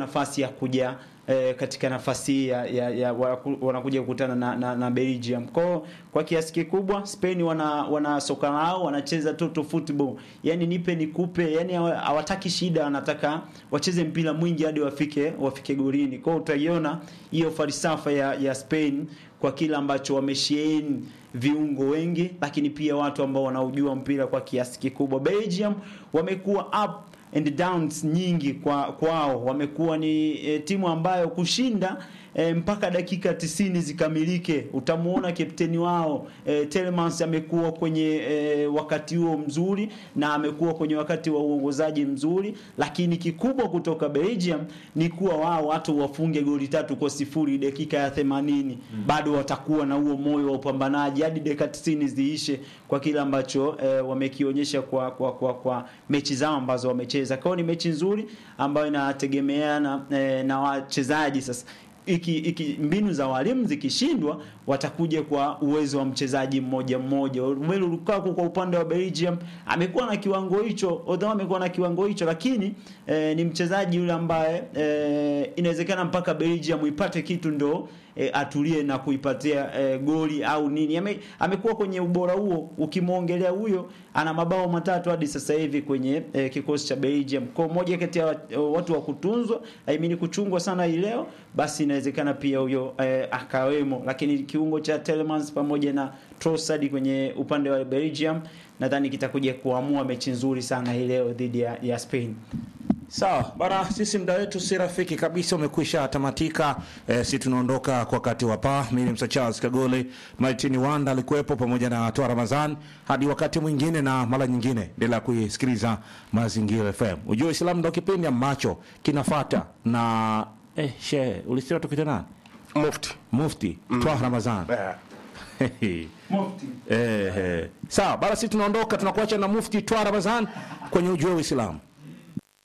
nafasi ya kuja eh, katika nafasi hii ya, ya, ya wanaku- wanakuja kukutana na, na, na Belgium. Kwa kwa kiasi kikubwa Spain wana wana soka lao wanacheza total football. Yaani nipe nikupe, yani hawa- hawataki shida, wanataka wacheze mpira mwingi hadi wafike wafike golini. Kwa hiyo utaiona hiyo falsafa ya, ya Spain kwa kile ambacho wamesheheni viungo wengi, lakini pia watu ambao wanaujua mpira kwa kiasi kikubwa. Belgium wamekuwa up and downs nyingi kwa kwao wamekuwa ni e, timu ambayo kushinda e, mpaka dakika tisini zikamilike utamuona kapteni wao e, Telemans amekuwa kwenye e, wakati huo mzuri na amekuwa kwenye wakati wa uongozaji mzuri lakini kikubwa kutoka Belgium ni kuwa wao watu wafunge goli tatu kwa sifuri dakika ya 80 mm. bado watakuwa na huo moyo wa upambanaji hadi dakika 90 ziishe kwa kile ambacho e, wamekionyesha kwa, kwa, kwa, kwa mechi zao ambazo wamecheza. Kwa hiyo ni mechi nzuri ambayo inategemeana e, na wachezaji sasa iki, iki mbinu za walimu zikishindwa watakuja kwa uwezo wa mchezaji mmoja mmoja. Romelu Lukaku kwa upande wa Belgium amekuwa na kiwango hicho, although amekuwa na kiwango hicho, lakini eh, ni mchezaji yule ambaye eh, inawezekana mpaka Belgium ipate kitu ndo eh, atulie na kuipatia eh, goli au nini. Ame, amekuwa kwenye ubora huo, ukimwongelea huyo ana mabao matatu hadi sasa hivi kwenye eh, kikosi cha Belgium. Kwa moja kati ya wat- watu wa kutunzwa, I mean kuchungwa sana hii leo, basi inawezekana pia huyo eh, akawemo, lakini kiungo cha Telemans pamoja na Trossard kwenye upande wa Belgium nadhani kitakuja kuamua mechi nzuri sana hii leo dhidi ya, ya Spain. Sawa bana, sisi muda wetu si rafiki kabisa, umekwisha tamatika. E, si tunaondoka kwa wakati wa paa. Mimi Msa Charles Kagole, Martin Wanda alikuwepo pamoja na Toa Ramazan. Hadi wakati mwingine na mara nyingine, endelea kuisikiliza Mazingira FM. Ujue Uislamu ndo kipindi ambacho kinafata na eh, shehe ulisema tukita nani? Mufti. Mufti mm. Toa Ramazan Eh. Mufti. eh, eh. Sawa bana, sisi tunaondoka, tunakuacha na Mufti Toa Ramazan kwenye Ujue Uislamu.